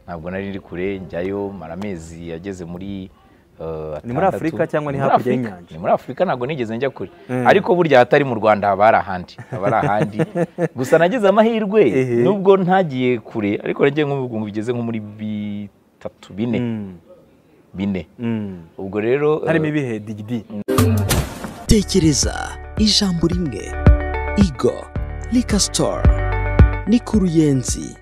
ntabwo nari ndi kure njyayo mara amezi yageze muri Ni muri Afurika cyangwa ni hakurya y'inyanja? ni muri Afurika ntabwo nigeze njya kure ariko burya hatari mu Rwanda haba hari ahandi haba hari ahandi gusa nagize amahirwe Ehe. nubwo ntagiye kure ariko nagiye nk'ubu ngo bigeze nko muri bitatu bine bine Mm. ubwo rero eh, harimo ibihe digidi tekereza ijambo rimwe igo rika sitoru ni ku ruyenzi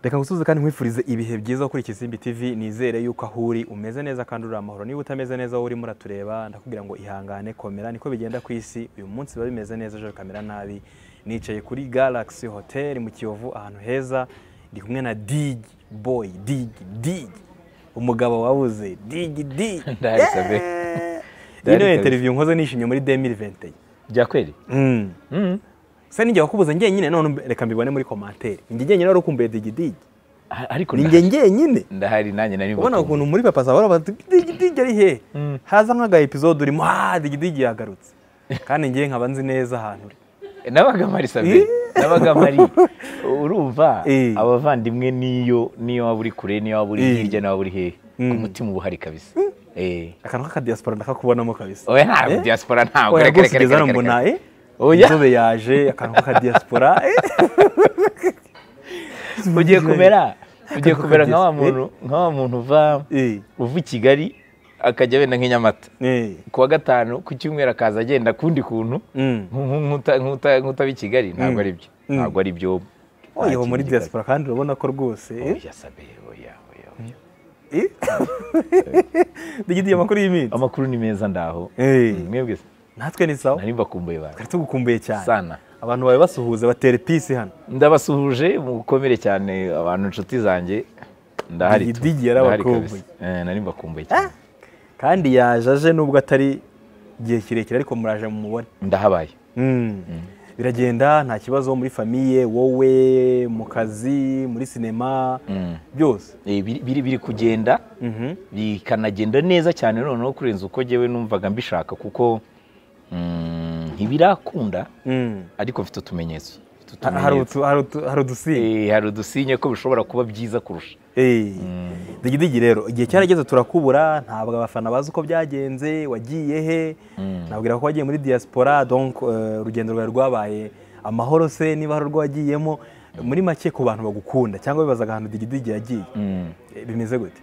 reka ngusuze kandi nkwifurize ibihe byiza kuri Kisimbi TV nizere yuko aho uri umeze neza kandi uri amahoro niba utameze neza aho urimo uratureba ndakubwira ngo ihangane komera niko bigenda ku isi uyu munsi biba bimeze neza ejo bikamera nabi nicaye kuri Galaxy Hotel mu Kiyovu ahantu heza ndi kumwe na Dig Boy Dig Dig umugabo wabuze Dig Dig Ndahari sabe. Yeah! Ndahari Ino kabisa. interview nkoze nishimye muri 2021 bya kweri Mm. Mm. se ninjye wakubuza ngenyine none umbe- reka mbibone muri komantere ninjye ngenyine wari ukumbuye digidigi A- ariko ninjye ndahari- ngenyine ndahari nanjye nari ubona mbakumbuye. ukuntu muri papa zawe barabaza digidigi ari he haza nk'aga episode urimo ha digidigi yagarutse kandi ngewe nkaba nzi neza ahantu uri nabaga mpari sabe nabaga mpari urumva Eh. abavandimwe niyo niyo waba uri kure niyo waba uri Eh. hirya niyo waba uri hehe Mm. ku mutima uba uhari kabisa Eh. akantu k'akadiyasipora ndakakubonamo kabisa oya ntabwo Eh? diaspora ntabwo oya reka, rwose reka, reka, ugeze hano reka, mbona reka. eh, Oya. inzobe yaje akantu k'akadiyasipora eh. ugiye kumera ugiye Akantu kumera nka wa k'akadiyasipora. muntu nka wa muntu uva Eh, uva i kigali akajya wenda nk'i nyamata eh, ku wa gatanu ku cyumweru akaza agenda kundi kuntu mm. nku- nku- nkuta- nkuta- nk'utaba i kigali ntabwo Mm. ari byo Mm. ntabwo ari byo oya uba muri Nta kindi diyasipora kandi urabona ko rwose gikabyo. eh, oya sabe oya oya oya eh. digidigi amakuru y'iminsi amakuru ni meza ndaho Eh. mwebwe se? natwe ni sawa nari mbakumbuye bantu twari tugukumbuye cyane sana abantu bawe basuhuza batera ipisi hano ndabasuhuje mukomere cyane abantu inshuti zanjye ndahari tu. Digidigi Ndahari yarabakumbuye. kabisa. Eh, nari mbakumbuye cyane kandi yaje aje nubwo atari igihe kirekire ariko muraje mu mubone ndahabaye biragenda nta kibazo muri famiye wowe mu kazi muri sinema Mm. byose Eh, biri- biri biri kugenda Mhm. bikanagenda neza cyane noneho kurenza uko njyewe numvaga mbishaka kuko mm, ntibirakunda Mm. ariko mfite utumenyetso Mfite Ha- hari utumenyetso. utu- hari utu- hari udusimba Eh, hari udusinye ko bishobora kuba byiza kurusha Eh. digidigi rero igihe cyarageze turakubura ntabwo abafana bazi uko byagenze wagiye he nabwira ko wagiye muri diaspora donc eh, urugendo rwawe rwabaye amahoro se niba hari urwo wagiyemo muri make ku bantu bagukunda cyangwa bibazaga ahantu digidigi yagiye Mm. Eh, bimeze gute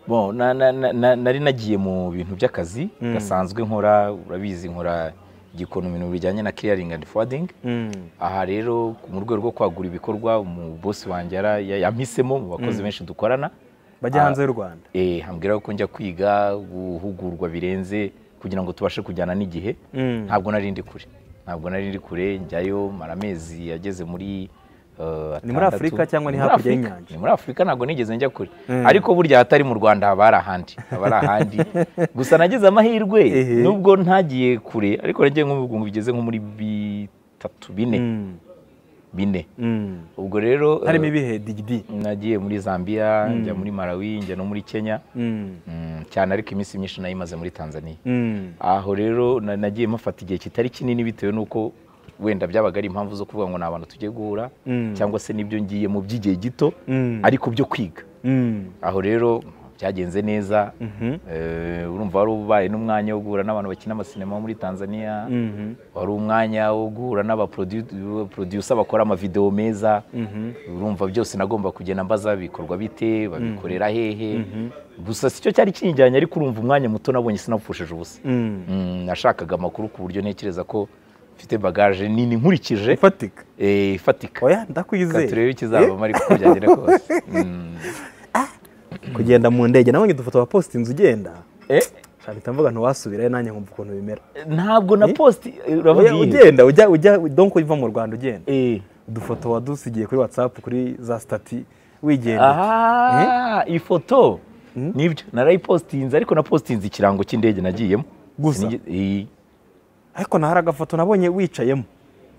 Bon, na, na, na, na, nari nagiye mu bintu by'akazi gasanzwe nkora urabizi nkora igikona ibintu bijyanye na clearing and forwarding aha rero mu rwego rwo kwagura ibikorwa mu bosi wanjye yara- ya- yampisemo mu bakozi benshi dukorana bajya Ah. hanze y'u rwanda eh, ambwira ko njya kwiga guhugurwa birenze kugira ngo tubashe kujyana n'igihe Mm. ntabwo nari ndi kure ntabwo nari ndi kure njyayo mara amezi yageze muri eh, Ni muri atandatu. Afurika cyangwa ni Ni muri hakurya Afurika. y'inyanja? ni muri afurika ntabwo nigeze njya kure ariko burya hatari mu rwanda haba hari ahandi haba hari ahandi gusa nagize amahirwe Ehe. nubwo ntagiye kure ariko nagiye nk'ubu ngo bigeze nko muri bitatu bine Mm. bine Mm. ubwo rero eh, harimo ibihe digidi nagiye muri zambia njya muri malawi njya no muri kenya Mm. Mm, cyane ariko iminsi myinshi nayimaze muri tanzania Mm. aho rero na- nagiye mufata igihe kitari kinini bitewe n'uko wenda byabaga ari impamvu zo kuvuga ngo ni abantu tujye guhura Mm. cyangwa se n'ibyo ngiye mu by'igihe gito Mm. ariko byo kwiga Mm. aho rero byagenze neza Mhm. Eh, urumva wari ubaye n'umwanya wo guhura n'abantu bakina amasinema bo muri tanzania Mhm. wari umwanya wo guhura n'abaprodusa bakora amavidewo meza urumva byose nagomba kugenda mbaza bikorwa bite babikorera hehe gusa si cyo cyari kinjyanye ariko urumva umwanya muto nabonye sinapfushije ubusa Mm. Mm, nashakaga amakuru ku buryo ntekereza ko mfite bagaje nini nkurikije ifatika eh, ifatika oya Reka turebe ndakwizeye ikizavamo ariko uko byagenda kose Mm. kugenda mu ndege nabonye udufoto wa post inzu ugenda Eh, nshaka mvuga ntiwasubirayo nanjye nkumva ukuntu bimera ntabwo na posti eh, uravuga Oya, iyihe? ugenda ujya ujya donko uva mu rwanda ugenda Eh, udufoto wadusigiye kuri whatsapp kuri za stati wigenda aha ifoto nibyo narayipostinze ariko napostinze ikirango cy'indege nagiyemo Gusa? Sinigi- eh, ariko na hari agafoto nabonye wicayemo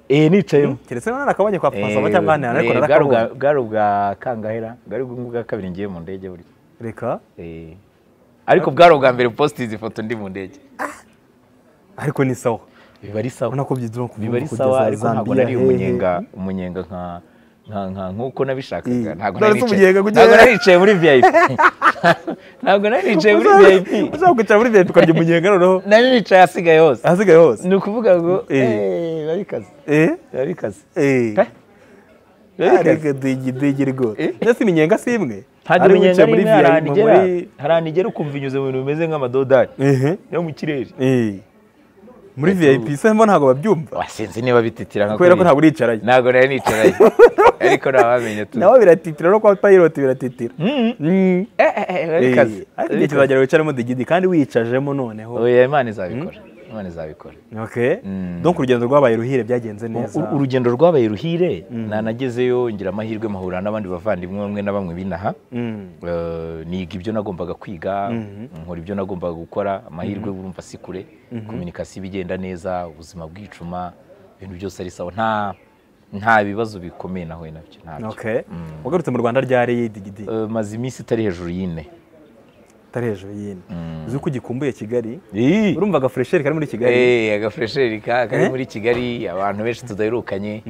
eh, nicayemo keretse none nakabonye kwa papa Eh, zawe cyangwa ahandi hantu ariko eh, bwari narakabonye ubwa- bwari ubwa kangahera bwari ubwa kabiri ngiye mu ndege buri reka Eh, ariko bwari ubwa mbere positize ifoto ndi mu ndege ariko ni sawa biba ari sawa urabona ko byitwa kuva biba ari kugeza sawa ariko ntabwo Zambia, nari hehe. umunyenga umunyenga nka nka nka nk'uko nabishakaga Eh, ntabwo none nari se umunyenga nicaye kugera- ntabwo nari nicaye muri vip ntabwo nari nicaye muri vip uzakwicara muri VIP ukarya umunyenga noneho nari nicaye ahasigaye hose ahasigaye hose ni ukuvuga ngo Eh. eee biba bikaze eh biba bikaze eh Pe, biba bikaze ariko digi digi rwose Eh. ndetse iminyenga si imwe ntabwo Hari umunyenga uwicaye ari imwe hari ahantu VIP, igera muri- hari ahantu igera ukumva inyuze mu bintu bimeze nk'amadodari ehe yo mu kirere eh muri Ariko- VIP se mbo ntabwo babyumva wasinzi niba bititira nka kubera ko kuriya. ntabwo uricarayo ntabwo nari nicaye ariko nabamenye tu nawe biratitira no kwa pilot biratitira Mm. Mm. Eh, eh, eh, biba Eh, bikaze. ariko igihe Biba bikaze. kizagera wicaremo digidi kandi wicajemo noneho oya imana izabikora imana izabikora okay Mm. donc urugendo rwabaye ruhire byagenze neza U- urugendo rwabaye ruhire nanagezeyo ngira amahirwe mahura n'abandi bavandimwe bamwe na bamwe binaha Mm. Eh, niga ibyo nagombaga kwiga nkora ibyo nagombaga gukora amahirwe urumva si kure kominikasiyo iba igenda neza ubuzima bwicuma ibintu byose ari sawa nta nta bibazo bikomeye nahuye nabyo ntabyo okay wagarutse mu Rwanda ryari digidi Eh, maze iminsi itari hejuru y'ine atari hejuru y'ine uzi ko ugikumbuye Kigali Ih! urumva aga fresheri kari muri Kigali Eh, agafuresheri ka kari Eh? muri kigali abantu benshi tudaherukanye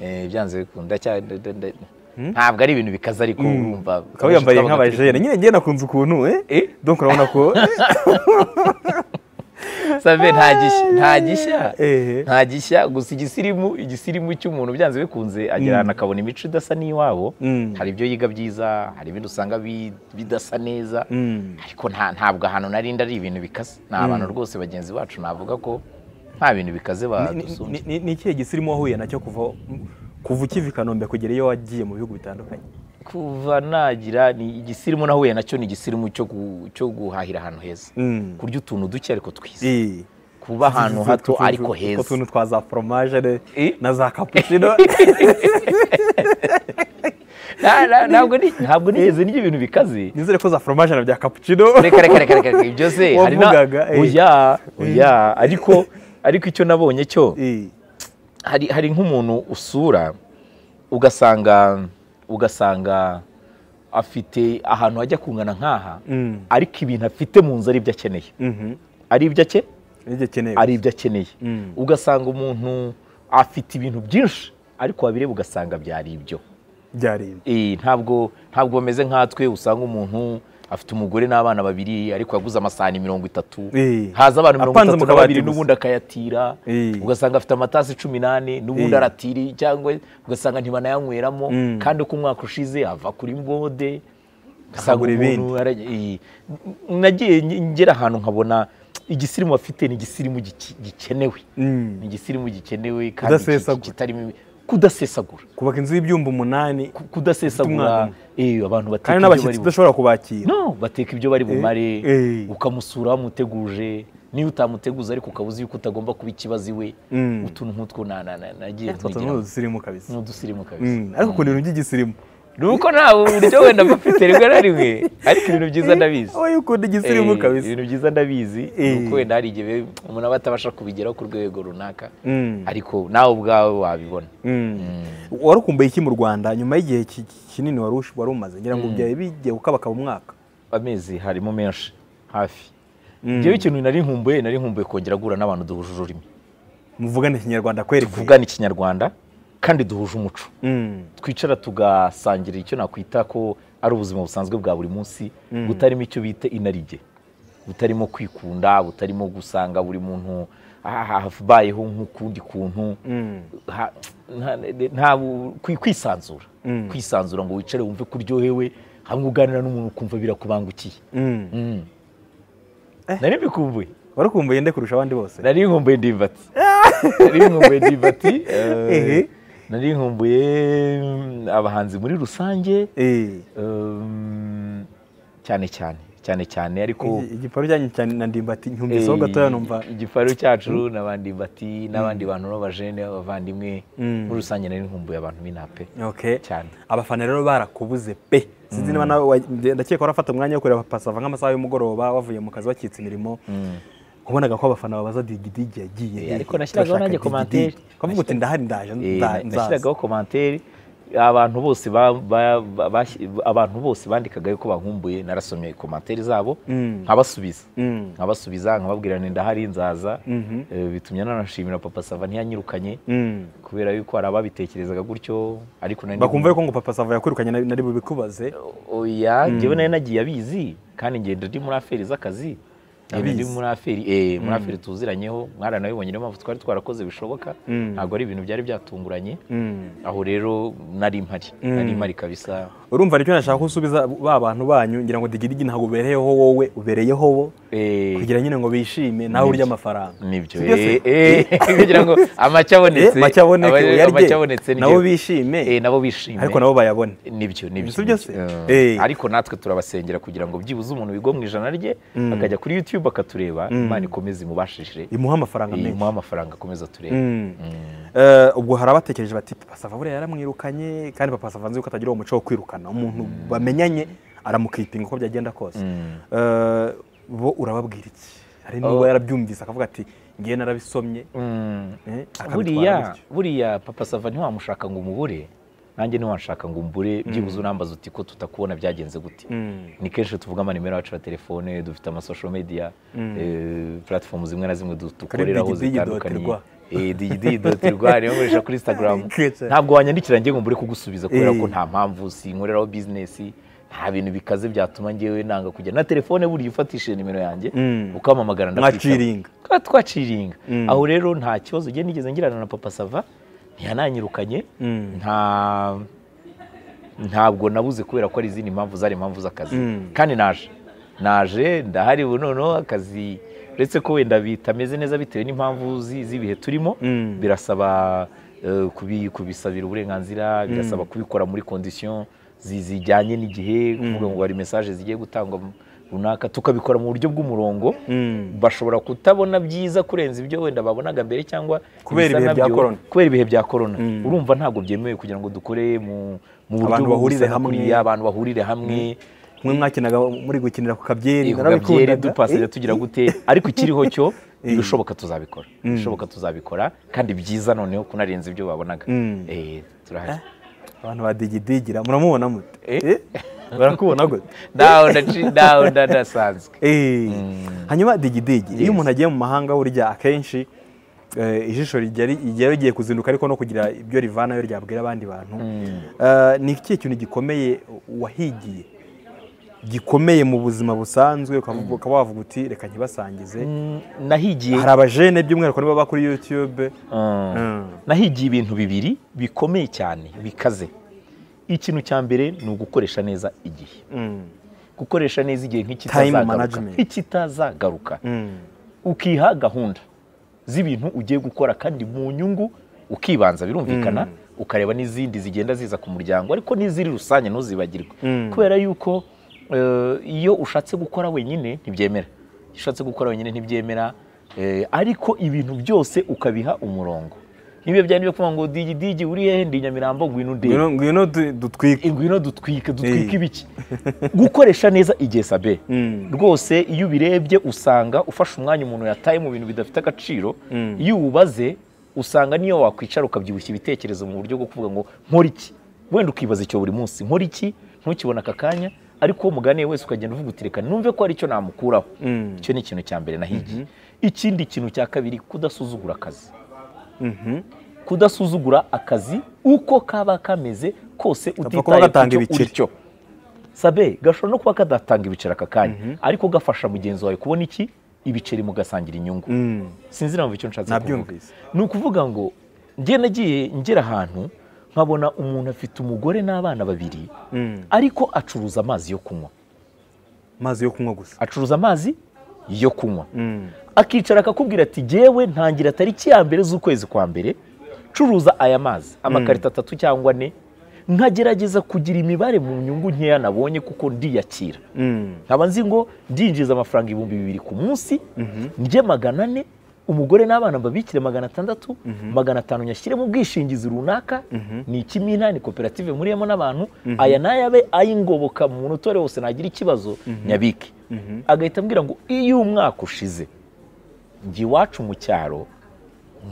eh, byanze bikunda cya- nda- nda- nda- ntabwo ari ibintu bikaze ariko urumva ukaba yambaye nk'abajene nyine njye nakunze ukuntu eh Eh? donc urabona ko save nta gishya nta gishya eh nta gishya gusa igisirimu igisirimu cy'umuntu byanze bikunze agera ahantu akabona imico idasa n'iwabo Mm. hari ibyo yiga byiza hari ibindi usanga bi- bidasa neza Mm. ariko nta- ntabwo ahantu narinda ari ibintu bikaze ni abantu rwose bagenzi bacu navuga ko nta bintu bikaze Ni- ni- badusumbye ni- ni ikihe gisirimu wahuye nacyo kuva kuva ukiva i Kanombe kugera iyo wagiye mu bihugu bitandukanye kuva nagira ni igisirimu nahuye nacyo ni igisirimu cyo gu- cyo guhahira ahantu heza Mm. kurya utuntu duke ariko twiza Eh. kuba ahantu Utwo hato tuntu- ariko utwo heza tuntu twa za foromaje ne- Eh? na za cappuccino Na- na- ntabwo ni- ntabwo nigeze nirya ibintu bikaze nizere ko za foromaje na bya cappuccino reka reka reka reka reka ibyo se hari na Wavugaga, eh. oya oya ariko ariko icyo nabonye cyo Eh. hari hari nk'umuntu usura ugasanga ugasanga afite ahantu hajya kungana nk'aha Mm. ariko ibintu afite mu nzu ari ibyo akeneye Mhm. ari ibyo ake Nibyo ukeneye. ari ibyo akeneye Mm. ugasanga umuntu afite ibintu byinshi ariko wabireba ugasanga byari ibyo byari ibi. Eh, ntabwo ntabwo bameze nkatwe usanga umuntu afite umugore n'abana babiri ariko yaguze amasahani mirongo itatu Eh. haza abantu mirongo Apanze itatu mu na kabati babiri gusa. n'ubundi akayatira Eh. ugasanga afite amatasi cumi n'ane n'ubundi Eh. aratiri cyangwa ugasanga ntibanayanyweramo Mm. kandi uko umwaka ushize ava kuri mbode ugasanga Akagura umuntu arajya- eh. nagiye nge- ngera ahantu nkabona igisirimu afite ni igisirimu giki- gikenewe Mm. ni igisirimu gikenewe Kudasesagura. kandi kitarimo kudasesagura kubaka inzu y'ibyumba umunani ku- kudasesagura eh, abantu bateka kandi ibyo bari n'abashyitsi bumare udashobora kubakira no bateka ibyo bari bumare eh. ukamusura wamuteguje niyo utamuteguza ariko ukaba uzi yuko utagomba kuba ikibazo iwe Mm. utuntu nk'utwo na- na- na- nagiye utwo ni ntigiramo udusirimu kabisa ni udusirimu kabisa Mm. ariko ukunda ibintu by'igisirimu ni uko nta buryo wenda mfite rimwe na rimwe ariko ibintu byiza ndabizi wowe ukunda igisirimu Eh, kabisa ibintu byiza ndabizi Eh. ni uko wenda hari igihe umuntu aba atabasha kubigeraho ku rwego runaka Mm. ariko nawe ubwawe wabibona Mm. wari ukumbuye iki mu rwanda nyuma y'igihe ki- kinini wari ush- wari umaze ngira ngo byari bigiye gukabakaba umwaka amezi harimo menshi hafi ngewe ikintu nari nkumbuye nari nkumbuye kongera guhura n'abantu duhuje ururimi muvugane ikinyarwanda kweri kwe. tuvugana ikinyarwanda kandi duhuje umuco Mm. twicara tugasangira icyo nakwita ko ari ubuzima busanzwe bwa buri munsi butarimo icyo bita inarijye butarimo kwikunda butarimo gusanga buri muntu aha- habayeho nk'ukundi kuntu Mm. ha- nta- nta bu- kwi- kwisanzura Mm. kwisanzura ngo wicare wumve ko uryohewe hamwe uganira n'umuntu ukumva birakubangukiye Mm. Mm. nari mbikumbuye wari ukumbuye nde kurusha abandi bose nari nkumbuye ndimba ati nari nkumbuye ndimba ati eh, Ehe. nari nkumbuye mm, abahanzi muri rusange Eh. um, cyane cyane cyane cyane ariko Igi- igiparu cyanyu cyane na ndimbati nkumviseho gatoya numva eh, igifaru cyacu n'abandi bati n'abandi bantu b'abajene b'abavandimwe muri rusange nari nkumbuye abantu b'inape okay cyane. abafana rero barakubuze pe sinzi niba nawe wa- nde- ndakeka warafata umwanya wo kureba pasava nk'amasaha y'umugoroba wavuye mu kazi wacitse imirimo wabonaga ko abafana babaza digidigi yagiye Eh, hehe? ariko nashyiragaho Turashaka nanjye Digidigi." komantere. ukavuga uti ndahari ndaje Eh, nda- na- nzaza nashyiragaho komantere abantu bose ba- ba- ba- bashyi- abantu bose bandikaga yuko bankumbuye narasomye komantere zabo nkabasubiza Mm. nkabasubiza nkababwira nti ndahari nzaza Mhm. Eh, bitumye nanashimira papa sava ntiyanyirukanye Mm. kubera yuko hari ababitekerezaga gutyo ariko nari bakumva yuko ngo papa sava yakwirukanye nari nari bubikubaze oya ngewe nari nagiye abizi kandi ngenda ndi muri aferi z'akazi ngenda ndi Abizi. muri aferi eh muri aferi tuziranyeho mwaranabibonye niyo mpamvu twari twarakoze bishoboka Mm. ntabwo ari ibintu byari byatunguranye Mm. aho rero nari mpari nari mpari kabisa urumva nicyo nashaka ko usubiza ba bantu banyu ngira ngo digirigi ntabwo ubereyeho wowe ubereyeho bo eh kugira nyine ngo bishime nawe urya amafaranga nibyo Sibyo se? eh eh kugira ngo amacye abonetse Eh, make aboneke, aba- uyarye. amacye abonetse ni nabo byo. bishime eh nabo bishime ariko nabo bayabone nibyo nibyo Sibyo se? nibyo. Eh. Eh, ariko natwe turabasengera kugira ngo byibuze umuntu wigwa mu ijana rye akajya kuri youtube akatureba imana ikomeze imubashishire imuha amafaranga menshi imuha amafaranga akomeza atureba Mm. Eh, ubwo hari abatekereje bati papa sava buriya yaramwirukanye kandi papa sava nzi ko atagira uwo muco wo kwirukana umuntu bamenyanye aramukipinga uko byagenda kose Eh, bo urababwira iki hari niba yarabyumvise akavuga ati ngiye narabisomye eh, akabitwara buriya gutyo. buriya papa sava ntiwamushaka ngo umubure nanjye ntiwanshaka ngo umbure byibuze unambaza uti ko tutakubona byagenze gute Mm. ni kenshi tuvuga amanimero yacu ya telefone dufite amasosho media puratifomu zimwe na zimwe du- dukoreraho Kuri zitandukanye digidigi.rwa. Eh, digidigi.rwa niyo nkoresha kuri instagram Kece. ntabwo wanyandikira ngiye ngo mbure kugusubiza kubera Eh. ko nta mpamvu sinkoreraho bizinesi nta bintu bikaze byatuma ngewe nanga kujya na telefone buriya ufatishije nimero yanjye Mm. ukamamagara Mwaciringa. twaba twaciringa aho rero nta kibazo ugiye nigeze ngirana na papa sava ntiyananyirukanye nta ntabwo nabuze kubera ko ari izindi mpamvu zari impamvu z'akazi kandi naje naje ndahari ubu noneho akazi uretse ko wenda bitameze neza bitewe n'impamvu zi- z'ibihe turimo Mm. birasaba eh, kubi- kubisabira uburenganzira birasaba kubikora muri kondisiyo zi- zijyanye n'igihe kuvuga ngo hari mesaje zigiye gutangwa runaka tukabikora mu buryo bw'umurongo Mm. bashobora kutabona byiza kurenza ibyo wenda babonaga mbere cyangwa Kubera ibisa ibihe bya nabyo- corona. kubera ibihe bya korona urumva ntabwo byemewe kugira ngo dukore mu mu buryo Abantu bahurire busa na hamwe. kuriya, abantu bahurire hamwe mwe mwakinaga muri gukinira ku kabyeri gabyeri narabikundaga. dupasira Eh, tugira gute ariko ikiriho cyo ibishoboka tuzabikora ibishoboka tuzabikora kandi byiza noneho kunarenza ibyo babonaga Mm. Eh, turahari abantu ba digidigira muramubona mute Eh? Eh, barakubona gute ndaho ndaci- ndaho ndasanzwe Eh, hanyuma digidigi iyo umuntu agiye mu mahanga burya akenshi eh, ijisho rijya ri- rijya rigiye kuzinduka ariko no kugira ibyo rivanayo ryabwira abandi bantu Eh, ni ikihe kintu gikomeye wahigiye gikomeye mu buzima busanzwe ukavuga- ukaba wavuga uti reka ntibasangize nahigiye hari abajene by'umwihariko nibo baba kuri yutube Mm. nahigiye ibintu bibiri bikomeye cyane bikaze ikintu cya mbere ni ugukoresha neza igihe Mm. gukoresha neza igihe Time nk'ikitazagaruka management. nk'ikitazagaruka Mm. ukiha gahunda z'ibintu ugiye gukora kandi mu nyungu ukibanza birumvikana ukareba n'izindi zigenda ziza ku muryango ariko n'iziri rusange ntuzibagirwe kubera yuko eh, iyo ushatse gukora wenyine ntibyemera iyo ushatse gukora wenyine ntibyemera eh, ariko ibintu byose ukabiha umurongo niba byari byo kuvuga ngo digi digi uri hehe ndi i nyamirambo ngwino ndebe Ngwino- ngwino du- dutwike ingwino dutwika dutwika ibiki gukoresha neza igihe sabe rwose iyo ubirebye usanga ufashe umwanya umuntu yataye mu bintu bidafite agaciro iyo uwubaze usanga niyo wakwicara ukabyibushya ibitekerezo mu buryo bwo kuvuga ngo nkora iki wenda ukibaza icyo buri munsi nkora iki ntukibona aka kanya ariko uwo muganire wese ukagenda uvuga uti reka numve ko hari icyo namukuraho icyo ni ikintu cya mbere nahigiye ikindi kintu cya kabiri kudasuzugura akazi kudasuzugura akazi uko kaba kameze kose kuba utitaye gatanga ku cyo ibiceri. uri cyo sabe gashobora no kuba kadatanga ibiceri aka kanya ariko gafasha mugenzi wawe kubona iki ibiceri mugasangira inyungu sinzi impamvu icyo nshatse kuvuga Nabyumvise. ni ukuvuga ngo njye nagiye ngera ahantu nkabona umuntu afite umugore n'abana babiri ariko acuruza amazi yo kunywa amazi yo kunywa gusa acuruza amazi yo kunywa akicara akakubwira ati jyewe ntangira tariki ya mbere z'ukwezi kwa mbere curuza aya mazi amakarito atatu cyangwa ane nkagerageza kugira imibare mu nyungu nkeya nabonye kuko ndiyakira nkaba nzi ngo ndinjiza amafaranga ibihumbi bibiri ku munsi njye magana ane umugore n'abana mbabikire magana atandatu magana atanu nyashyiremo ubwishingizi runaka ni ikimina ni koperative muriyemo n'abantu aya n'ayabe ay'ingoboka mu notore wose nagira ikibazo nyabike agahita ambwira ngo iyo umwaka ushize njye iwacu mu cyaro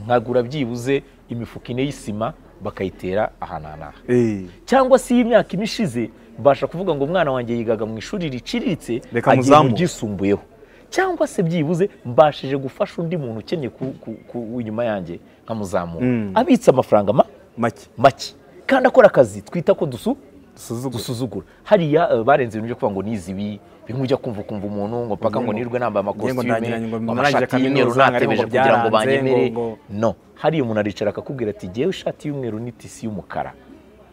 nkagura byibuze imifuka ine y'isima bakayitera ahantu aha n'aha Eh, cyangwa se iyi myaka ine ishize mbasha kuvuga ngo umwana wanjye yigaga mu ishuri riciriritse Reka agiye mu muzamuke. ryisumbuyeho cyangwa se byibuze mbashije gufasha undi muntu ukeneye ku, ku, ku, inyuma yanjye nkamuzamura Mm. abitse amafaranga ma, make make kandi akora akazi twita ko dusu dusuzugure dusuzugura hariya eh, barenze ibintu byo kuvuga ngo nizi ibi bimwe ujya kumva ukumva umuntu ngo paka ngo Ngo- nirwe nambaye ngo amakositime ndangira- ngo ngo narangije amashati y'umweru kaminuza, ngo natebeje ngo kugira ngo byaranze, ngo- banyemere ngo- no hariya umuntu aricara akakubwira ati ngewe ishati y'umweru n'itisi y'umukara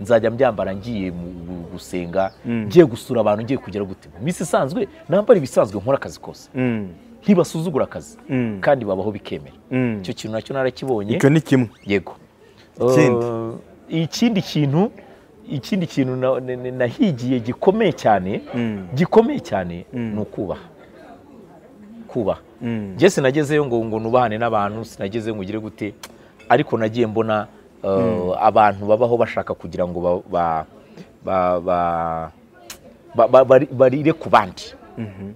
nzajya mbyambara ngiye mu- gu- gusenga ngiye gusura abantu ngiye kugera gute mu minsi isanzwe nambara ibisanzwe nkora akazi kose Mm, ntibasuzugura akazi Mm. kandi babaho bikemera Mm. icyo kintu nacyo narakibonye icyo ni kimwe yego Ikindi? Eh, ikindi kintu ikindi kintu na- na- na- nahigiye gikomeye cyane Mm. gikomeye cyane ni ukubaha kubaha Mm. njye sinagezeyo ngo ngo nubahane n'abantu sinagezeyo ngo ugire gute ariko nagiye mbona eh, abantu babaho bashaka kugira ngo ba- ba- ba- ba- ba- ba- bari- barire ku bandi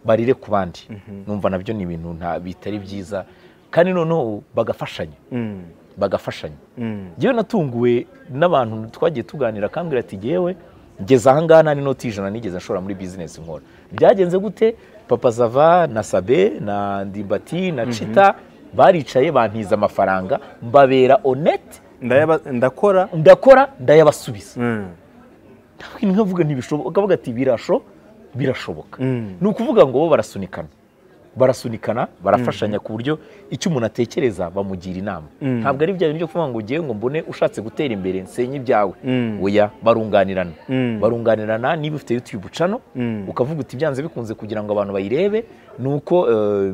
barire ku bandi numva nabyo ni ibintu nta- bitari byiza kandi noneho bagafashanya Mm, bagafashanya mm, njyewe natunguwe n'abantu twagiye tuganira akambwira ati ngewe ngeze ahangaha nta n'inoti y'ijana nigeze nshora muri bizinesi nkora byagenze gute papa zava na sabe na ndimbati na cita baricaye bantiza amafaranga mbabera onete ndayaba- ndakora ndakora ndayabasubiza Mm, nkavuga ntibishoboka akavuga ati birasho birashoboka Mm. ni ukuvuga ngo bo barasunikana barasunikana barafashanya ku buryo icyo umuntu atekereza bamugira inama ntabwo ari bya bintu byo kuvuga ngo ngewe ngo mbone ushatse gutera imbere nsenye ibyawe Mm. oya barunganirana Mm. barunganirana niba ufite youtube ucano Mm. ukavuga uti byanze bikunze kugira ngo abantu bayirebe ni uko eh,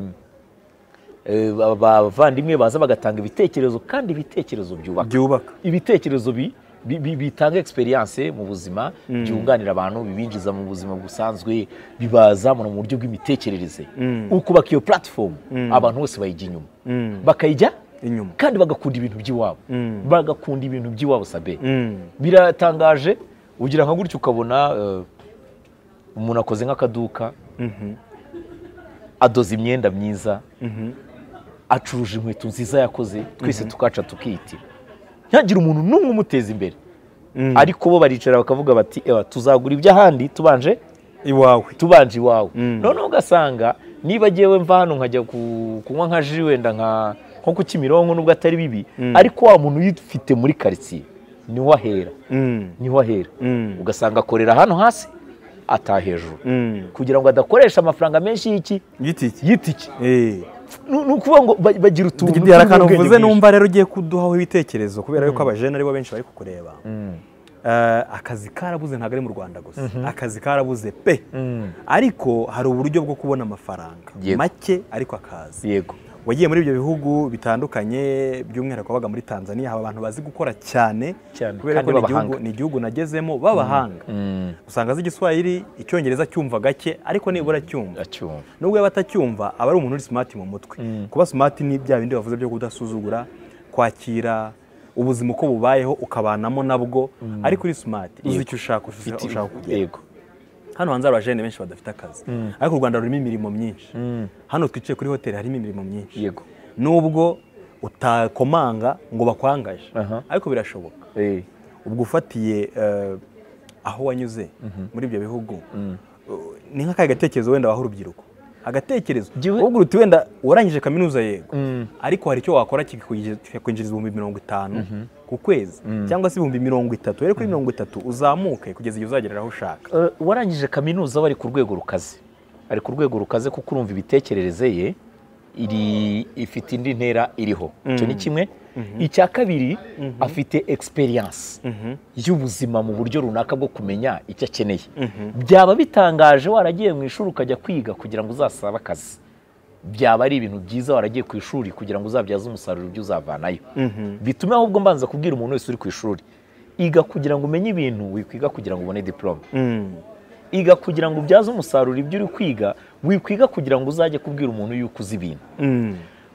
eh, aba- abavandimwe baza bagatanga ibitekerezo kandi ibitekerezo byubaka byubaka ibitekerezo bi- bi- bi- bitanga experience mu buzima byunganira abantu bibinjiza mu buzima busanzwe bibazamura mu buryo bw'imitekerereze ukubaka iyo platform abantu bose bayijya inyuma bakayijya Inyuma. kandi bagakunda ibintu by'iwabo bagakunda ibintu by'iwabo sabe Mm, biratangaje ugira nka gutya ukabona eh, umuntu akoze nk'akaduka adoza imyenda myiza acuruje inkweto nziza yakoze twese tukaca tukitira ntihagire umuntu n'umwe umuteza imbere ariko bo baricara bakavuga bati "Ewa, tuzagura iby'ahandi tubanje iwawe tubanje iwawe noneho ugasanga niba agiyewe mva hano nkajya ku- kunywa nka ji wenda nka nko ku kimironko nubwo atari bibi ariko wa muntu uyifite muri karitsiye niho ahera Mm, niho ahera Mm. ugasanga akorera hano hasi ataha hejuru mm. kugira ngo adakoresha amafaranga menshi y'iki igiti iki y'itiki Eh. ni ni ukuvuga ngo ba- bagira utuntu Hari akantu tw'ubwenge uvuze bwinshi. numva rero ugiye kuduhaho ibitekerezo kubera yuko abajene aribo benshi bari kukureba Eh, akazi karabuze ntabwo ari mu rwanda gusa akazi karabuze pe ariko hari uburyo bwo kubona amafaranga Yego. make ariko akazi yego wagiye muri ibyo bihugu bitandukanye by'umwihariko wabaga muri tanzania haba abantu bazi gukora cyane Cyane, kubera kandi ko ni b'abahanga. igihugu, ni igihugu nagezemo b'abahanga usanga azi igiswahili icyongereza cyumva gake ariko nibura cyumva acyumva nubwo yaba atacyumva aba ari umuntu uri smart mu mutwe kuba smart ni bya bindi bavuze byo kudasuzugura kwakira ubuzima uko bubayeho ukabanamo nabwo ariko uri smart uzi icyo ushaka uzi aho ushaka kugera yego hano hanze hari abajene benshi badafite akazi ariko u rwanda rurimo imirimo myinshi hano twicaye kuri hoteli harimo imirimo myinshi yego nubwo utakomanga ngo bakwangaje Aha. ariko birashoboka Eh, ubwo ufatiye eh, aho wanyuze muri ibyo bihugu uh, ni nk'akahe gatekerezo wenda waha urubyiruko agatekerezo Jyewe- wowe uti wenda warangije kaminuza yego ariko hari icyo wakora kikakwinjiriza kikakwinjiriza ibihumbi mirongo itanu ku kwezi cyangwa se ibihumbi mirongo itatu rero kuri mirongo itatu uzamuke kugeza igihe uzagerera aho ushaka eh, warangije kaminuza bari ku rwego rukaze ari ku rwego rukaze kuko urumva imitekerereze ye iri ifite indi ntera iriho icyo ni kimwe icya kabiri afite experience y'ubuzima mu buryo runaka bwo kumenya icyo akeneye byaba bitangaje waragiye mu ishuri ukajya kwiga kugira ngo uzasabe akazi byaba ari ibintu byiza waragiye ku ishuri kugira ngo uzabyaze umusaruro ibyo uzavanayo bitume ahubwo mbanza kubwira umuntu wese uri ku ishuri iga kugira ngo umenye ibintu wikwiga kugira ngo ubone diporome iga kugira ngo ubyaze umusaruro ibyo uri kwiga wikwiga kugira ngo uzajye kubwira umuntu yuko uzi ibintu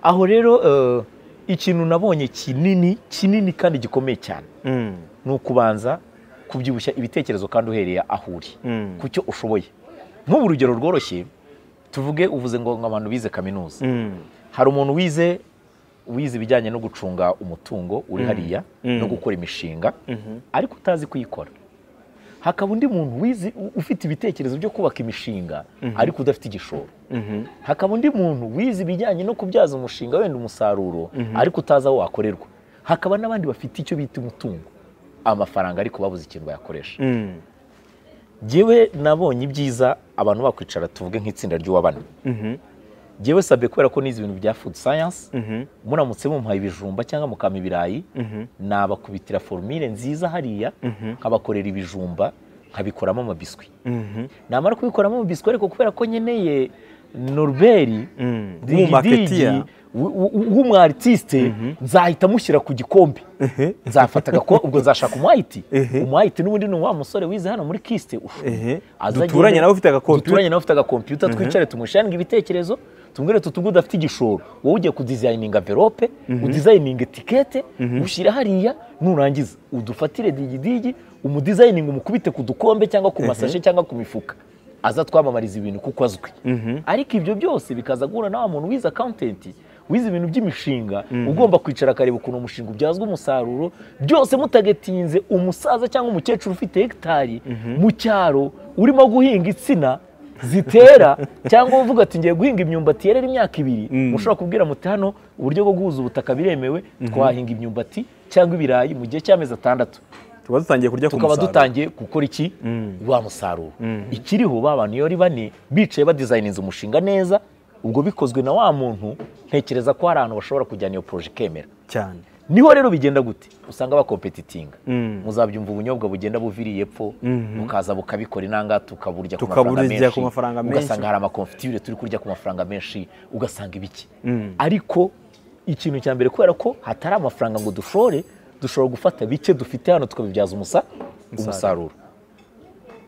aho rero eh, ikintu nabonye kinini kinini kandi gikomeye cyane ni ukubanza kubyibushya ibitekerezo kandi uhereye aho uri ku cyo ushoboye nk'ubu urugero rworoshye tuvuge uvuze ngo ngo abantu bize kaminuza hari umuntu wize wize ibijyanye no gucunga umutungo uri hariya no gukora imishinga ariko utazi kuyikora hakaba undi muntu wize ufite ibitekerezo byo kubaka imishinga ariko udafite igishoro hakaba undi muntu wize ibijyanye no kubyaza umushinga wenda umusaruro ariko utazi aho wakorerwa hakaba n'abandi bafite icyo bita umutungo amafaranga ariko babuze ikintu bayakoresha ngewe nabonye ibyiza abantu bakwicara tuvuge nk'itsinda ry'uwa bane ngewe sabye kubera ko nizi ibintu bya food science muramutse mumpaye ibijumba cyangwa mukama ibirayi nabakubitira formule nziza hariya nkabakorera ibijumba nkabikoramo amabiswi namara kubikoramo amabiswi ariko kubera ko nkeneye noruberi w'umumaketiya w'umwaritiste nzahita mushyira ku gikombe nzafata agakombe ubwo nzashaka umwayiti Ehe. umwayiti n'ubundi ni wa musore wize hano muri kisite ufu. Ehe. Aza Duturanye agende- nawe ufite agakompiyuta. duturanye nawe ufite agakompiyuta twicare tumushange ibitekerezo tumubwire tuti ubwo udafite igishoro wowe ugiye kudizayininga envelope udizayininga etikete ushyira hariya nurangiza udufatire digidigi umudizayininga umukubite ku dukombe cyangwa ku masashe cyangwa ku mifuka aza twamamariza ibintu kuko azwi ariko ibyo byose bikaza guhura na wa muntu wize akawuntenti wize ibintu by'imishinga ugomba kwicara akareba ukuntu umushinga ubyazwa umusaruro byose mutagatinze umusaza cyangwa umukecuru ufite hegitari mu cyaro urimo guhinga insina zitera cyangwa uvuga ati ngiye guhinga imyumbati yerera imyaka ibiri mushobora kubwira muti hano uburyo bwo guhuza ubutaka biremewe twahinga imyumbati cyangwa ibirayi mu gihe cy'amezi atandatu tuba dutangiye kurya ku tukaba musaruro dutangiye gukora iki wa musaruro ikiriho ba bantu iyo ari bane bicaye badizayininze umushinga neza ubwo bikozwe na wa muntu ntekereza ko hari ahantu bashobora kujyana iyo poroje ikemera cyane niho rero bigenda gute usanga bakompetitinga muzabyumva ubunyobwa bugenda buviriye epfo bukaza bukabikora inanga tukaburya ku mafaranga Tukaburya menshi ku mafaranga menshi. ugasanga hari amakonfitire turi kurya ku mafaranga menshi ugasanga ibiki ariko ikintu cya mbere kubera ko hatari amafaranga ngo dushore dushobora gufata bike dufite hano tukabibyaza umusa umusaruro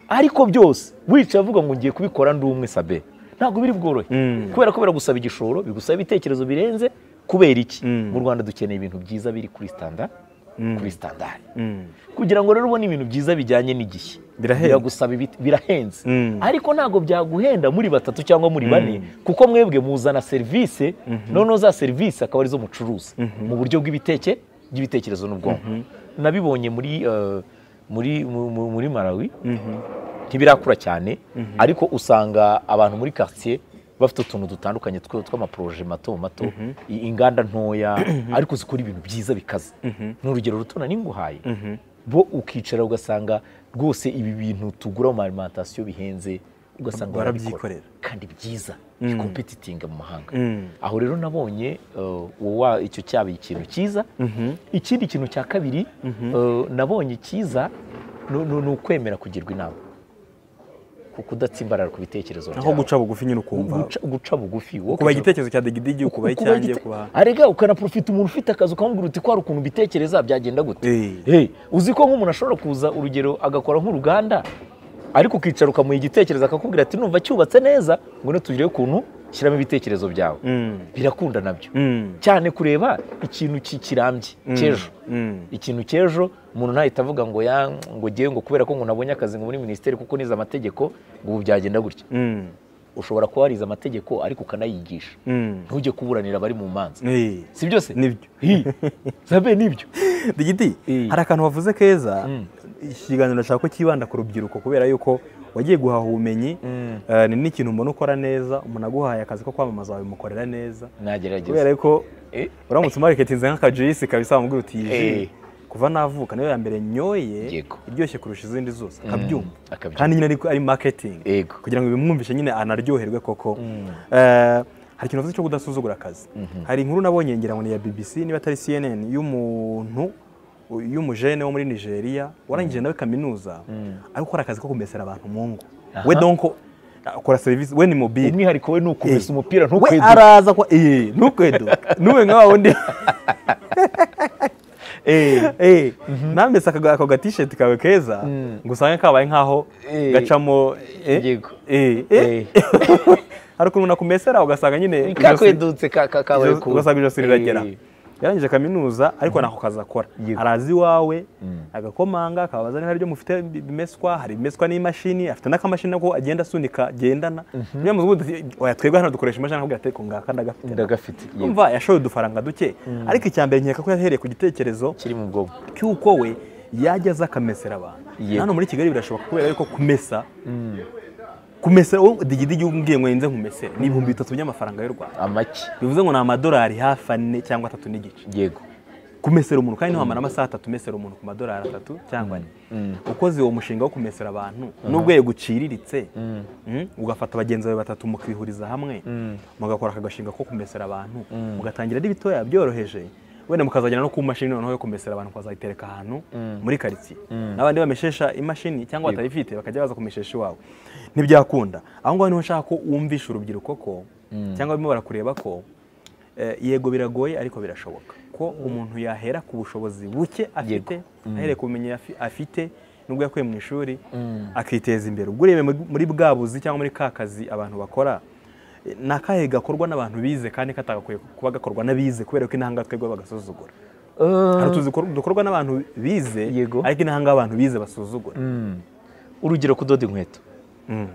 ariko byose wicaye avuga ngo ngiye kubikora ndi umwe sabe ntabwo biri bworohe kubera ko biragusaba igishoro bigusaba ibitekerezo birenze kubera iki mu rwanda dukeneye ibintu byiza biri kuri standa kuri standard kugira ngo rero ubone ibintu byiza bijyanye n'igihe Birahenda. biragusaba ibiti- birahenze ariko ntabwo byaguhenda muri batatu cyangwa muri bane kuko mwebwe muzana serivisi noneho za serivisi akaba arizo mucuruza mu buryo bw'ibiteke by'ibitekerezo n'ubwonko nabibonye muri eh, muri mu- mu- muri Malawi ntibirakura cyane ariko usanga abantu muri quartier bafite utuntu dutandukanye tw- tw'amaporoje mato mato i- inganda ntoya ariko zikora ibintu byiza bikaze ni urugero ruto nari nguhaye bo ukicara ugasanga rwose ibi bintu tugura mu alimentation bihenze ugasanga barabikora. Barabyikorera. kandi byiza bicompetitinga mu mahanga aho rero nabonye eh, uwo wa- icyo cyaba ikintu cyiza ikindi kintu cya kabiri eh, nabonye cyiza ni- ni ni ukwemera kugirwa inama kuko udatsimbarara ku bitekerezo aho guca bugufi nyine ukumva Guca- guca bugufi wowe ukicara- kubaha igitekerezo cya digidigi ukubaha kuba icyanjye gite- kubaha arega ukanaprofita umuntu ufite akazi ukamubwira uti kwari ukuntu ubitekereza byagenda gute Eh. Eh, uzi ko nk'umuntu ashobora kuza urugero agakora nk'uruganda ariko ukicara ukamuha igitekerezo akakubwira ati numva cyubatse neza ngwino tugire ukuntu shyiramo ibitekerezo byawe birakunda nabyo cyane kureba ikintu ki- kirambye cy'ejo ikintu cy'ejo umuntu ntahita avuga ngo ya ngo ngewe ngo kubera ko ngo nabonye akazi ngo muri minisiteri kuko nize amategeko ngo ubu byagenda gutya ushobora kuba warize amategeko ariko ukanayigisha ntujye kuburanira abari mu manza Eh. si byose Nibyo. Hi. zabe nibyo digidi Eh. hari akantu wavuze keza ikiganiro nshaka ko cyibanda ku rubyiruko kubera yuko wagiye guhaha ubumenyi eh, ni n'ikintu mbona ukora neza umuntu aguhaye akazi ko kwamamaza wabimukorera neza kubera nagerageza yuko Eh. uramutse umareketinze nk'akajuyisi kabisa wamubwira uti "Iyi ji, Eh. kuva navuka niyo ya mbere nyoye Yego. iryoshye kurusha izindi zose akabyumva akabyumva. kandi nyine ariko ari marketing Yego. kugira ngo bimwumvishe nyine anaryoherwe koko Eh, hari ikintu wavuze cyo kudasuzugura akazi hari inkuru nabonye ngira ngo ni iya BBC niba atari CNN y'umuntu u- y'umujene wo muri Nigeria warangije nawe kaminuza ari gukora akazi ko kumesera abantu mu ngo we donko akora serivisi we ni mobile umwihariko we ni ukomeza Eh. umupira we ntukweduke araza kwa eh ntukweduka nuwe nka wundi Eh. eh nambese aka ako gatisheti kawe keza ngo usange kabaye nkaho Eh. gacamo Yego. eh eh Eh. hari ukuntu nakumesera ugasanga nyine kakwedutse ka- ka- kabaye ijosi- ku- ugasanga ijosi riragera Eh. yarangije kaminuza ariko ntako kazi akora Yego. arazi iwawe Mm. agakomanga akabaza niba hari ibyo mufite bimeswa hari ibimeswa n'imashini afite n'akamashini nako agenda asunika agendana niyo muvuga oya twebwe hano dukoresha imashini akakubwira ati "Ko ngaka ndagafite ndagafite yego. umva yashoye udufaranga duke ariko icya mbere nkeka ko yahereye ku gitekerezo kiri mu bwonko cy'uko we yajya aza akamesera abantu Yego. hano muri kigali birashoboka kubera yuko kumesa kumesa wowe digidigi umbwiye ngo nze nkumesere ni ibihumbi bitatu by'amafaranga y'u rwanda amaki bivuze ngo ni amadolari hafi ane cyangwa atatu n'igice yego kumesera umuntu kandi ntiwamara amasaha atatu umesera umuntu ku madolari atatu cyangwa ane ukoze uwo mushinga wo kumesera abantu n'ubwego uciriritse mm, ugafata bagenzi bawe batatu mukihuriza hamwe mugakora aka gashinga ko kumesera abantu mugatangira ari bitoya byoroheje wenda mukazagera no ku mashini noneho yo kumesera abantu mukazayitereka ahantu muri karitsiye n'abandi bameshesha imashini cyangwa batayifite bakajya baza kumeshesha iwawe ntibyakunda aho ngaho niho nshaka ko wumvisha urubyiruko ko cyangwa barimo barakureba ko Eh, yego biragoye ariko birashoboka ko umuntu yahera ku bushobozi buke afite ahereye ku bumenyi afi- afite nubwo yakuye mu ishuri akiteza imbere ubwo urebe muri- muri bwa buzi cyangwa muri ka kazi abantu bakora eh, ni akahe gakorwa n'abantu bize kandi katagakwiye kuba gakorwa n'abize kubera ko intanga twebwe bagasuzugura hari utuzi dukor- dukorwa n'abantu bize Yego. ariko intanga abantu bize basuzugura urugero kudoda inkweto Mm.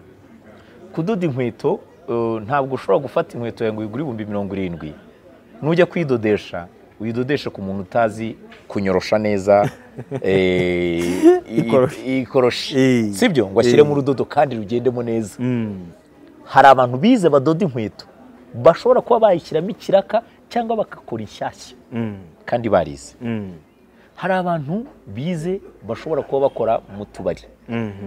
kudoda inkweto eh, ntabwo ushobora gufata inkweto yawe ngo uyigure ibihumbi mirongo irindwi nujya kuyidodesha uyidodeshe ku muntu utazi kunyorosha neza eh, i- Ikoroshi. ikoroshi Eh. sibyo ngo ashyiremo Eh. urudodo kandi rugendemo neza Mm. hari abantu bize badoda inkweto bashobora kuba bayishyiramo ikiraka cyangwa bagakora inshyashya Mm. kandi barize Mm. hari abantu bize bashobora kuba bakora mu tubari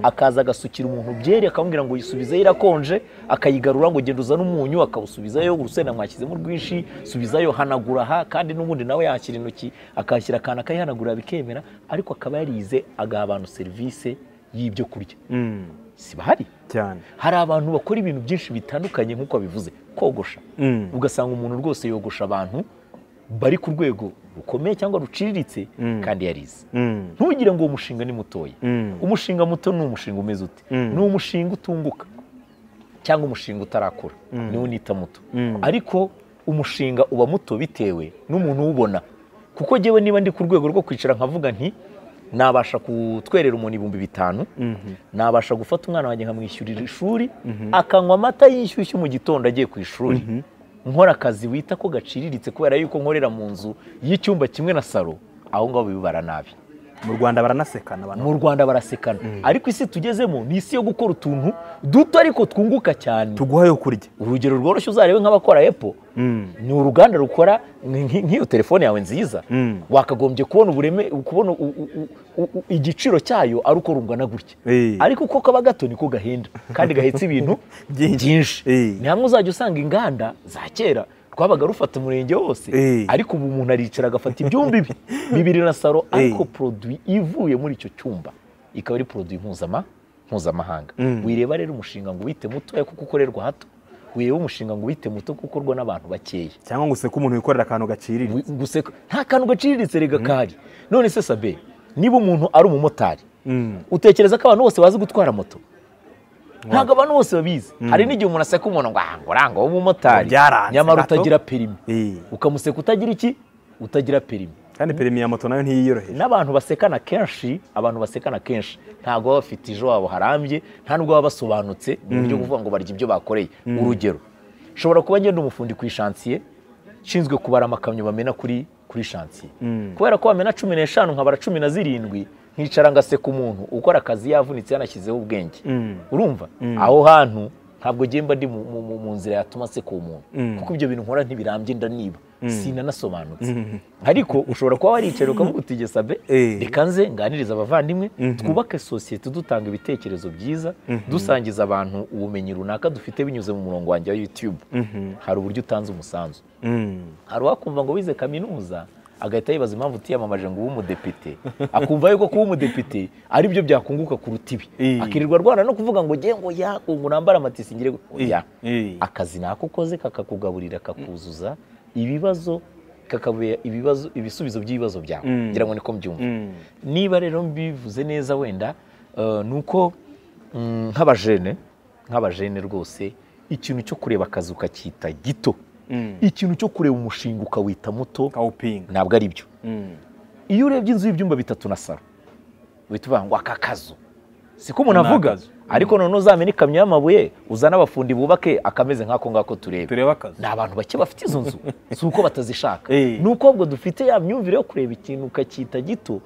akaza agasukira umuntu byeri akamubwira ngo uyisubizeyo irakonje akayigarura ngo genda uzane umunyu akawusubizayo urusenda mwashyizemo rwinshi subizayo hanagura aha kandi n'ubundi nawe yahashyira intoki akahashyira akantu akayihanagura bikemera ariko akaba yarize agaha abantu serivisi y'ibyo kurya Mm. si bahari cyane hari abantu bakora ibintu byinshi bitandukanye nk'uko wabivuze kogosha Mm. ugasanga umuntu rwose yogosha abantu bari ku rwego rukomeye cyangwa ruciriritse kandi yarize Mm. ntugire ngo uwo mushinga ni mutoya Mm. umushinga muto ni umushinga umeze ute ni umushinga utunguka cyangwa umushinga utarakura niwo unita muto ariko umushinga uba muto bitewe n'umuntu uwubona kuko njyewe niba ndi ku rwego rwo kwicara nkavuga nti nabasha kutwerera umuntu ibihumbi bitanu nabasha gufata umwana wanjye nkamwishyurira ishuri akanywa amata yishyushyu mu gitondo agiye ku ishuri nkora akazi wita ko gaciriritse kubera yuko nkorera mu nzu y'icyumba kimwe na salo aho ngaho bibara nabi mu rwanda baranasekana abantu mu rwanda barasekana ariko isi tugezemo ni isi yo gukora utuntu duto ariko twunguka cyane tuguha yo kurya urugero rworoshye uzarebe nk'abakora epo ni uruganda rukora nk- nk- nk'iyo telefone yawe nziza Mm. wakagombye kubona ubureme kubona u- u- u- u- u- igiciro cyayo ari uko rungana gutya Eh. ariko uko kaba gato niko gahenda kandi gahetse ibintu Byinshi. byinshi Eh. ni hamwe uzajya usanga inganda za kera twabaga rufata umurenge wose Eh. ariko ubu umuntu aricara agafata ibyumba bi- bibiri na saro ariko produit ivuye muri icyo cyumba ikaba ari produit mpuzama mpuzamahanga wireba rero umushinga ngo wite mutoya kuko ukorerwa hato wireba umushinga ngo wite muto kuko ukorwa n'abantu bakeya cyangwa ngo useke umuntu wikorera akantu gacirira Wi- guseka nta kantu gaciriritse rega kahari none se sabe niba umuntu ari umumotari utekereza ko abantu bose bazi gutwara moto ntabwo abantu bose babizi hari n'igihe umuntu aseka umuntu ngo ngo uranga w'umumotari Byaranze, nyamara gato." utagira perimi Eh. ukamuseka utagira iki utagira perimi kandi perimi ya moto nayo ntiyiyoroheje n'abantu basekana kenshi abantu basekana kenshi ntabwo baba bafite ejo wabo harambye nta nubwo baba basobanutse mu buryo bwo kuvuga ngo barya ibyo bakoreye urugero nshobora kuba ngenda umufundi ku ishansiye nshinzwe kubara amakamyo bamena kuri kuri shansiye kubera ko bamena cumi n'eshanu nkabara cumi na zirindwi nkicara ngaseka umuntu ukora akazi yavunitse yanashyizeho ubwenge urumva aho hantu ntabwo ngiye mba ndi mu- mu- mu- mu nzira yatuma aseka uwo muntu kuko ibyo bintu nkora ntibirambye ndaniba sinanasobanutse ariko ushobora kuba waricaye ukavuga uti "Jye sabe Eh. reka nze nganiriza abavandimwe twubake sosiyete dutanga ibitekerezo byiza dusangiza abantu ubumenyi runaka dufite binyuze mu murongo wanjye wa YouTube hari uburyo utanze umusanzu Mm. hari uwakumva ngo wize kaminuza agahita yibaza impamvu utiyamamaje ngo ube umudepite akumva yuko kuba umudepite ari byo byakunguka kuruta ibi Eh. akirirwa arwana no kuvuga ngo nge ngo ya ngo nambare amatisi ngire gu- oya Eh. akazi nako ukoze kakakugaburira kakuzuza ibibazo kakabera ibibazo ibisubizo by'ibibazo byawe ngira ngo niko mbyumva Mm. niba rero mbivuze neza wenda eh, ni uko mm, nk'abajene nk'abajene rwose ikintu cyo kureba akazi ukacyita gito ikintu cyo kureba umushinga ukawita muto kawupinga ntabwo ari byo Mm. iyo urebye inzu y'ibyumba bitatu na salo uhita uvuga ngo aka kazu siko umuntu Ni avuga akazu. ariko noneho uzamena ikamyo y'amabuye uzane abafundi bubake akameze nk'ako ngako tureba turebe akazi ni abantu bake bafite izo nzu si uko batazishaka Eh. ni uko ahubwo dufite ya myumvire yo kureba ikintu ukacyita gito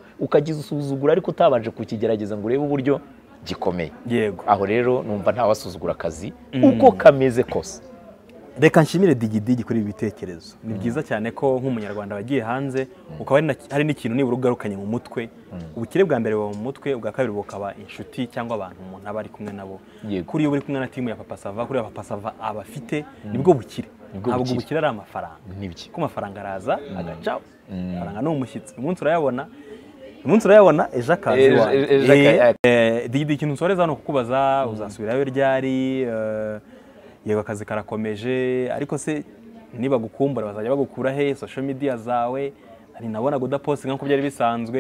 ukagisuzugura ariko utabanje kukigerageza ngo urebe uburyo gikomeye yego aho rero numva ntawasuzugura akazi uko kameze kose reka nshimire digidigi kuri ibi bitekerezo ni byiza cyane ko nk'umunyarwanda wagiye hanze ukaba hari na- hari n'ikintu nibura ugarukanye mu mutwe ubukire bwa mbere buba mu mutwe ubwa kabiri bukaba inshuti cyangwa abantu umuntu aba ari kumwe nabo Yego. kuri iyo uri kumwe na timu ya papa sava kuri ya papa sava aba afite nibwo bukire Nibwo ntabwo bukire. ubukire ari amafaranga Nibyo. kuko amafaranga araza agacaho amafaranga ni umushyitsi umunsi urayabona umunsi urayabona ejo akazi Ejo- iwawe. ejo akazi- Eh, Eh, digidi ikintu nsoreza hano kukubaza uzasubirayo ryari eh, yego akazi karakomeje ariko se niba gukumbura bazajya bagukura he social media zawe hari nabonaga udapostinga nk'uko byari bisanzwe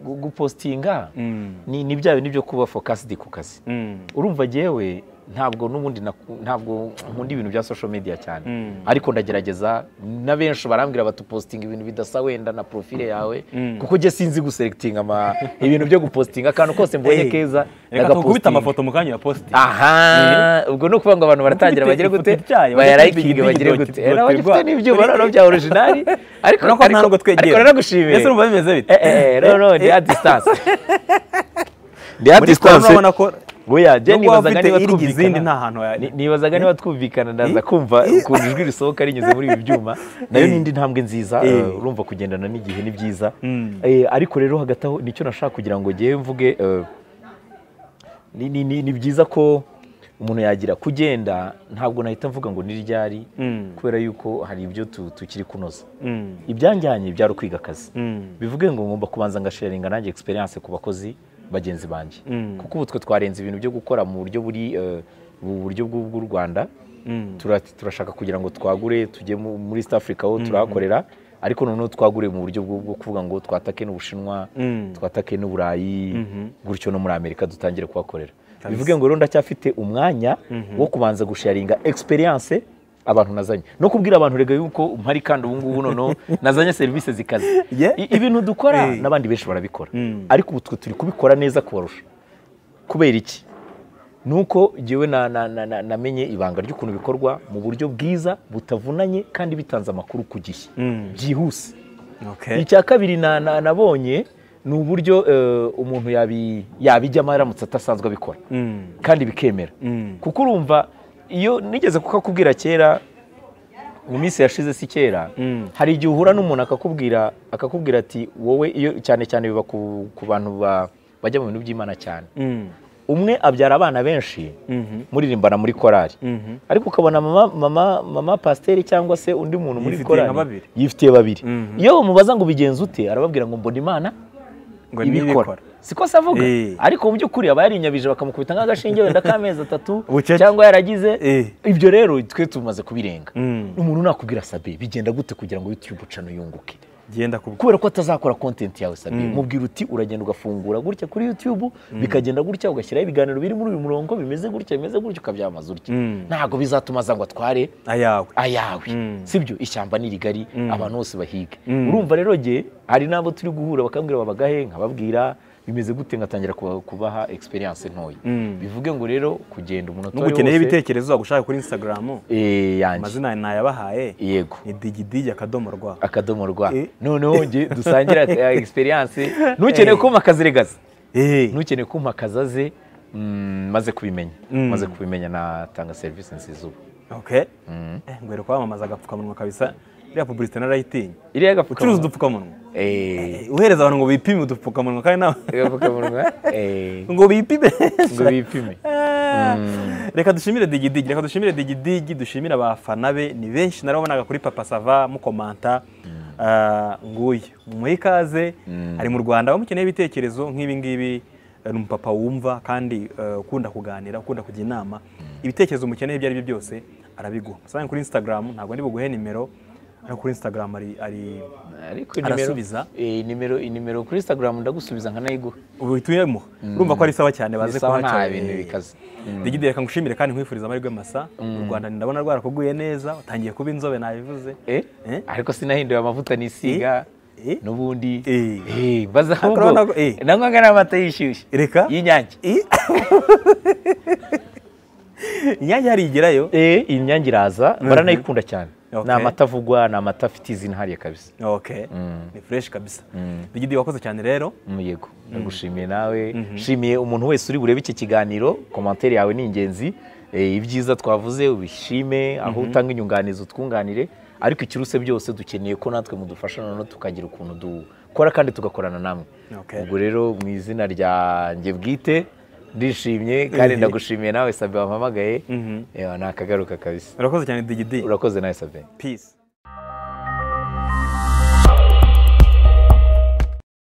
gu- gupositinga Mm. ni ni bya bintu byo kuba fokasidi ku kazi Mm. urumva jyewe ntabwo n'ubundi naku- ntabwo nkunda ibintu bya social media cyane Mm. ariko ndagerageza na benshi barambwira batupositinga ibintu bidasa wenda na profile yawe Mm. kuko njye sinzi guselectinga ama ibintu byo gupositinga akantu kose mbonye Eh, keza reka tukubita ndagapositinga. amafoto mu kanya ya posting aha ubwo ni ukuvuga ngo abantu baratangira Ufite bagire ifoto gute ityaye, bayarayikinge bagire bagire igitoki, gute Eh, nawe igitoki ufite rwa- n'ibyuma noneho bya orijinali ariko urabona ko nta nubwo twegera ariko naragushimiye ese urumva bimeze bite Eh, eh, eh, no no ndi a distance ndi a muri siporo distance urabona ko buya jye nubwo waba nibazaga ufite niba irya izindi twumvikana nta hantu Ni- wajya nibazaga niba twumvikana ndaza kumva ukuntu ijwi risohoka rinyuze muri ibi byuma nayo Eh. ni indi ntambwe nziza Eh. eh, urumva kugendana n'igihe ni byiza Mm. Eh, ariko rero hagati aho nicyo nashaka kugira ngo ngewe mvuge eh, ni- ni- ni ni byiza ko umuntu yagira kugenda ntabwo nahita mvuga ngo ni ryari Mm. kubera yuko hari ibyo tu- tukiri kunoza Mm. ibyanjyanye byari ukwiga akazi Mm. bivuge ngo ngomba kubanza ngasharinga nanjye experience ku bakozi bagenzi banjye Mm. kuko ubu twe twarenze ibintu byo gukora mu buryo buri eh, mu buryo bw'u bw'u Rwanda Mm. Tura- turashaka kugira ngo twagure tujye mu- muri East Africa ho turahakorera ariko noneho twagure mu buryo bwo bwo kuvuga ngo twatake n'ubushinwa Mm. twatake n'uburayi gutyo no muri Amerika dutangire kuhakorera Kabisa. bivuge ngo rero ndacyafite umwanya wo kubanza gusharinga experience abantu nazanye no kubwira abantu rega yuko mpari kandi ubu ngubu noneho nazanye serivisi zikaze Yeah. I- ibintu dukora Eh. n'abandi benshi barabikora Mm. ariko ubu twe turi kubikora neza kubarusha kubera iki ni uko ngewe na- na- na- na- namenye ibanga ry'ukuntu bikorwa mu buryo bwiza butavunanye kandi bitanze amakuru ku gihe Mm. byihuse Okay. icya kabiri na- na- nabonye ni uburyo eh, umuntu yabi- yabijyamo aramutse atasanzwe abikora Mm. kandi bikemera Mm. kuko urumva iyo nigeze kukakubwira kera mu minsi yashize si kera Mm. hari igihe uhura n'umuntu akakubwira akakubwira ati wowe iyo cyane cyane biba ku, ku bantu ba- bajya mu bintu by'imana cyane Mm. umwe abyara abana benshi Mhm. muririmbana muri korari Mhm. ariko ukabona mama, mama, mama pasiteri cyangwa se undi muntu muri Yifitiye korari nka babiri. yifitiye babiri Mhm. iyo bamubaza ngo ubigenza ute arababwira ngo mbona imana ngo ibikora nibikora siko se avuga Eh. ariko mu by'ukuri aba yarinyabije bakamukubita nk'agashinge wenda k'amezi atatu Bucece. cyangwa yaragize Eh. ibyo rero twe tumaze kubirenga Mm. umuntu nakubwira sabe bigenda gute kugira ngo youtube ucane yunguke genda kubwo kubera ko atazakora content yawe sabe mubwira uti uragenda ugafungura gutya kuri youtube bikagenda gutya ugashyiraho ibiganiro biri muri uyu murongo bimeze gutya bimeze gutya ukabyamaza utya Mm. ntabwo bizatuma aza ngo atware ayawe ayawe Mm. sibyo ishyamba ni rigari abantu bose bahige Mm. urumva rero jye hari n'abo turi guhura bakambwira babagahe nkababwira bimeze gute ngatangira kuba- kubaha experience ntoya Mm. bivuge ngo rero kugenda umuntu nubwo ukeneye ibitekerezo wagushaka kuri instagram eh yanjye amazina nayabahaye yego ni digidigi akadomo rwa akadomo rwa Eh. noneho jye dusangira eh, experience ntukeneye kumpa akazi regaza Eh. ntukeneye kumpa akazi aze mm, maze kubimenya Mm. maze kubimenya natanga serivisi nziza ubu okay Eh, ngwere kwamamaza agapfukamunwa kabisa iriya publicite narayitinya iriya ucuruza agapfukamunwa udupfukamunwa eh uhereza abantu ngo bipime udupfukamunwa kandi nawe agapfukamunwa eh ngo bipime ngo bipime Ah. reka dushimire digidigi reka dushimire digidigi dushimire abafana be ni benshi narabonaga kuri papa sava mukomanta Ah, nguyu muhe ikaze ari mu rwanda bamukeneye ibitekerezo nk'ibi ngibi eh, ni umupapa wumva kandi eh, ukunda kuganira ukunda kujya inama ibitekerezo mukeneye ibyo ari byo byose arabiguha musange kuri instagram ntabwo ndi buguhe nimero hano kuri instagram ari ari ariko inimero Arasubiza. eh, inimero inimero kuri instagram ndagusubiza nkanayiguha ubituyemo urumva ko ari sawa cyane baze Ni sawa, kuhaca nta bintu bikaze. Mm. digidi reka ngushimire kandi nkwifuriza amahirwe masa u rwanda ndabona rwarakuguye neza utangiye kuba inzobe nabivuze Eh? Eh? ariko sinahinduye amavuta nisiga Eh? n'ubundi Eh. Eh, baza Ariko ahubwo urabona ko- eh. nanywaga n'amata yishyushye Reka. y'inyange inyange hari igerayo eh iyi nyange iraza baranayikunda cyane Okay. ni amata avugwa ni amata afite izina hariya kabisa ok ni fresh kabisa digidi wakoze cyane rero yego ndagushimiye nawe nshimiye umuntu wese uri burebe iki kiganiro komantere yawe ni ingenzi eh, ibyiza twavuze ubishime aho utanga inyunganizi utwunganire ariko ikiruse byose dukeneye ko natwe mudufasha noneho tukagira ukuntu dukora kandi tugakorana namwe Okay. ubwo rero mu izina ryanjye bwite ndishimye kandi ndagushimiye nawe sabe wampamagaye Eh, ntakagaruka kabisa urakoze cyane digidi urakoze nawe sabe peace